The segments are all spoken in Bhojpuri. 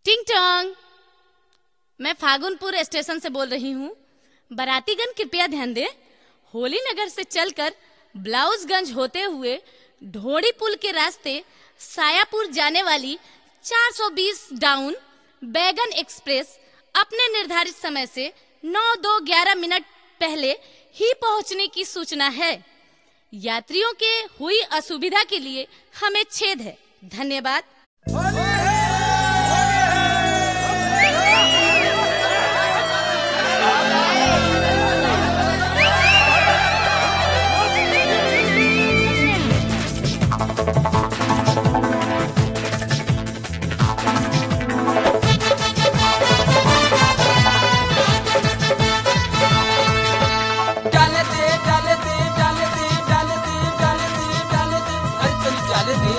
टिंग टोंग मैं फागुनपुर स्टेशन से बोल रही हूँ बारातीगण कृपया ध्यान दें होली नगर से चलकर ब्लाउजगंज होते हुए ढोड़ी पुल के रास्ते सायापुर जाने वाली 420 डाउन बैगन एक्सप्रेस अपने निर्धारित समय से 9 दो ग्यारह मिनट पहले ही पहुंचने की सूचना है यात्रियों के हुई असुविधा के लिए हमें छेद है धन्यवाद डाल दे डाल दे डाल दे डाल दे डाल दे डाल दे अरे चल डाल दे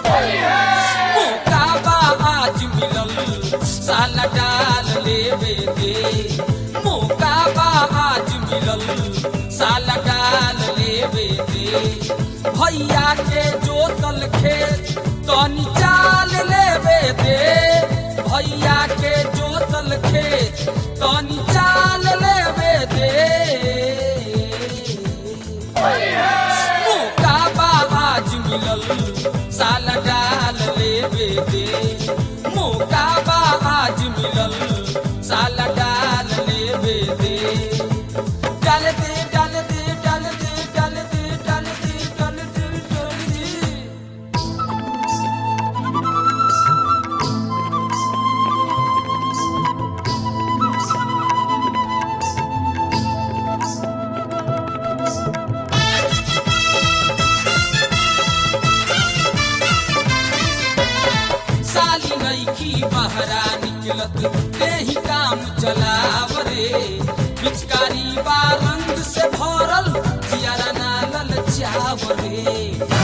मौका बा आज मिलल साला डाल लेवे दे मौका बा आज मिलल साला डाल लेवे दे भैया के जोतल खेत तनी चाल लेवे दे भैया के जोतल खेत तनी चाल लेवे दे मौका बा आज मिलल साला डाल लेवे दे मौका बा आज मिलल साला डाल लेवे दे डाल दे डाल दे डाल दे डाल दे डाल दे डाल दे डाल दे साली नईखी बहरा निकलत तेही काम चलाव रे पिचकारी बा रंग से भरल जियारा नालल चाव रे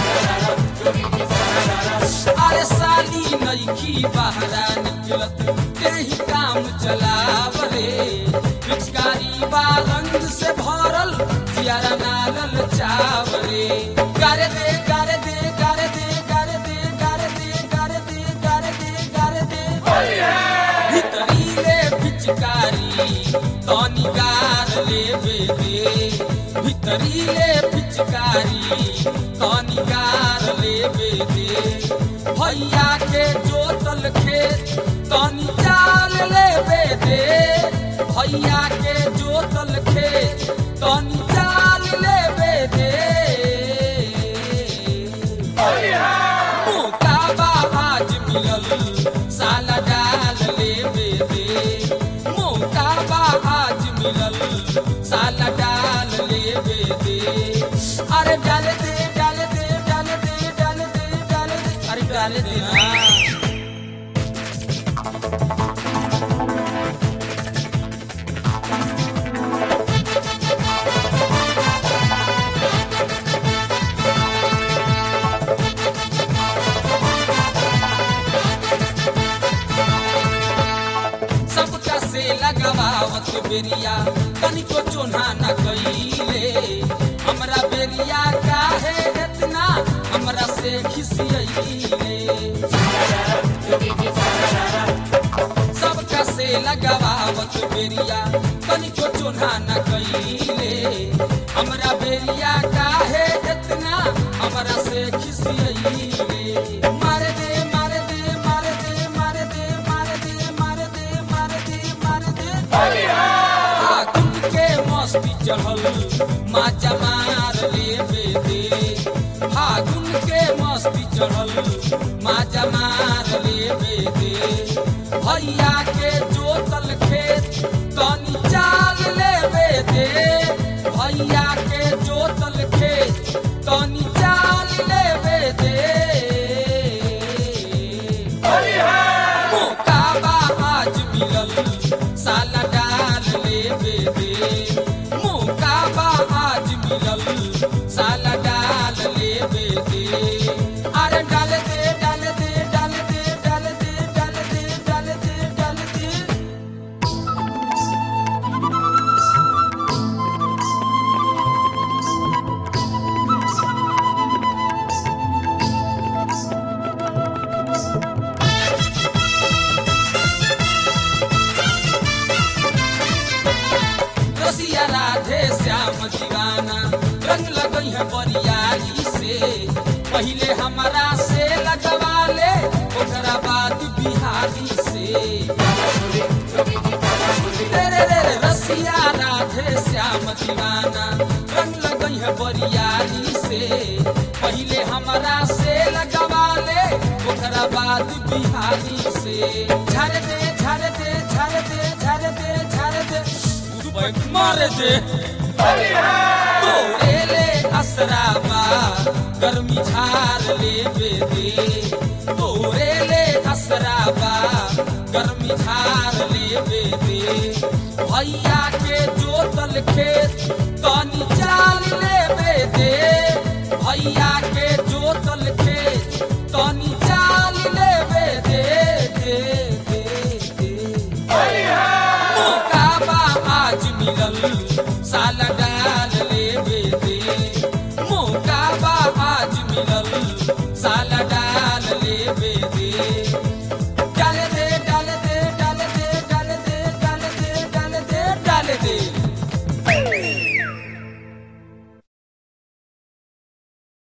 अरे साली नईखी बहरा निकलत तेही काम चलाव रे पिचकारी बा रंग से भरल जियारा नालल चाव रे गारे दे गारे दे गारे दे गारे दे गारे दे गारे दे गारे दे गारे दे भितरीले पिचकारी तनी गार लेवे दे भितरीले पिचकारी तनी गार लेवे दे भैया के जोतल खेत तनी चाल लेवे दे भैया के जोतल खेत तनी चाल लेवे दे मौका बा आज मिलल साला डाल लेवे दे मौका बा आज मिलल साला डाल लेवे दे अरे डाल दे डाल दे डाल दे डाल दे डाल दे अरे डाल दे हाँ सबका से लगावत बेरिया तनिको चोना न कइले हमरा बेरिया काहे इतना हमरा से खिसियइले सबका से लगावत बेरिया तनिको चोना न कइले हमरा बेरिया काहे इतना हमरा से खिसियइले मार दे मार दे मार दे मार दे मार दे मार दे मार दे मार दे फागुन के मस्ती चढ़ल माचा मार लेवे दे फागुन के मस्ती चढ़ल माचा मार लेवे दे भैया के जोतल खेत तनी चाल लेवे दे भैया के जोतल खेत तनी चाल लेवे दे मौका बा आज मिलल साला डाल लेवे दे मौका बा आज मिलल साला डाल लेवे दे अरे डाल दे डाल दे डाल दे डाल दे डाल दे डाल दे डाल बिहारी से तेरे रे रे रसिया राधे श्याम दीवाना रंग लगई है बरियारी से पहले हमरा से लगवा ले ओकरा बाद बिहारी से झर दे झर दे झर दे झर दे झर दे बैठ मार दे तोरे ले असराबा गर्मी झार ले बेदे तोरे ले असराबा गर्मी झार ले बेदे भैया के जोतल खेत तनी चाल ले बेदे भैया के जोतल खेत तनी चाल ले बेदे दे दे दे मौका बा आज मिलल साल डाल लेवे दे मौका बा आज मिलल साल डाल लेवे